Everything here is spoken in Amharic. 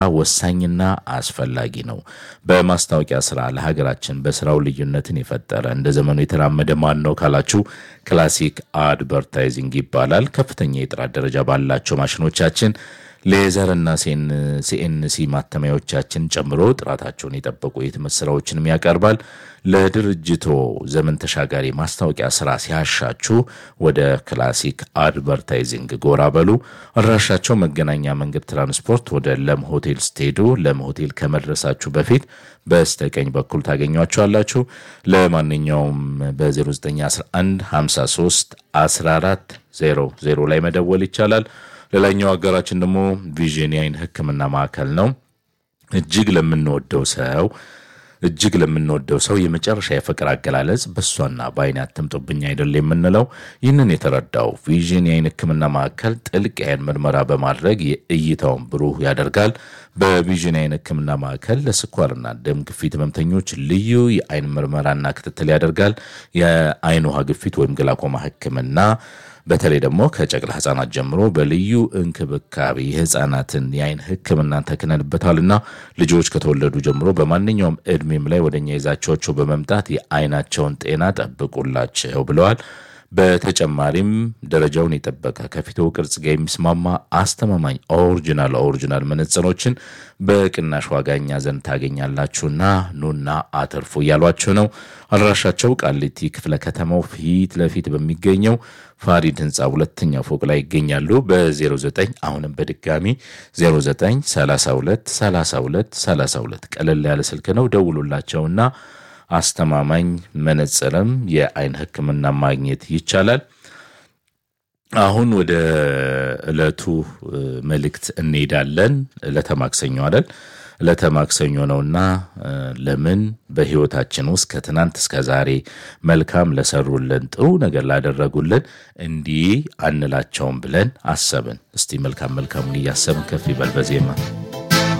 ወሳኝና አስፈላጊ ነው። በማስታወቂያ ስራ ለሀገራችን በስራው ልዩነትን የፈጠረ እንደ ዘመኑ የተራመደ ማን ነው ካላችሁ ክላሲክ አድቨርታይዚንግ ይባላል። ከፍተኛ የጥራት ደረጃ ባላቸው ማሽኖቻችን ሌዘርና ሲኤንሲ ማተሚያዎቻችን ጨምሮ ጥራታቸውን የጠበቁ የህትመት ስራዎችንም ያቀርባል። ለድርጅቶ ዘመን ተሻጋሪ ማስታወቂያ ስራ ሲያሻችሁ ወደ ክላሲክ አድቨርታይዚንግ ጎራ በሉ። አድራሻቸው መገናኛ መንገድ ትራንስፖርት ወደ ለም ሆቴል ስትሄዱ ለም ሆቴል ከመድረሳችሁ በፊት በስተቀኝ በኩል ታገኟቸዋላችሁ። ለማንኛውም በ0911 53 14 00 ላይ መደወል ይቻላል። ሌላኛው አጋራችን ደግሞ ቪዥን የአይን ሕክምና ማዕከል ነው። እጅግ ለምንወደው ሰው እጅግ ለምንወደው ሰው የመጨረሻ የፍቅር አገላለጽ በእሷና በአይን አትምጡብኝ አይደል የምንለው። ይህንን የተረዳው ቪዥን የአይን ሕክምና ማዕከል ጥልቅ የአይን ምርመራ በማድረግ የእይታውን ብሩህ ያደርጋል። በቪዥን የአይን ሕክምና ማዕከል ለስኳርና ደም ግፊት ህመምተኞች ልዩ የአይን ምርመራና ክትትል ያደርጋል። የአይን ውሃ ግፊት ወይም ግላኮማ ሕክምና በተለይ ደግሞ ከጨቅላ ህጻናት ጀምሮ በልዩ እንክብካቤ የህፃናትን የአይን ህክምናን ተክነንበታልና ልጆች ከተወለዱ ጀምሮ በማንኛውም እድሜም ላይ ወደኛ ይዛቸዋቸው በመምጣት የአይናቸውን ጤና ጠብቁላቸው ብለዋል። በተጨማሪም ደረጃውን የጠበቀ ከፊቶ ቅርጽ ጋር የሚስማማ አስተማማኝ ኦሪጂናል ኦሪጂናል መነጽሮችን በቅናሽ ዋጋ እኛ ዘንድ ታገኛላችሁና ኑና አትርፉ እያሏችሁ ነው። አድራሻቸው ቃሊቲ ክፍለ ከተማው ፊት ለፊት በሚገኘው ፋሪድ ህንፃ ሁለተኛ ፎቅ ላይ ይገኛሉ። በ09 አሁንም በድጋሚ 09 32 32 32 ቀለል ያለ ስልክ ነው። ደውሉላቸውና አስተማማኝ መነጽርም የአይን ህክምና ማግኘት ይቻላል። አሁን ወደ ዕለቱ መልእክት እንሄዳለን። ዕለተ ማክሰኞ አይደል? ዕለተ ማክሰኞ ነውና ለምን በህይወታችን ውስጥ ከትናንት እስከ ዛሬ መልካም ለሰሩልን ጥሩ ነገር ላደረጉልን እንዲህ አንላቸውም ብለን አሰብን። እስቲ መልካም መልካሙን እያሰብን ከፍ ይበል በዜማ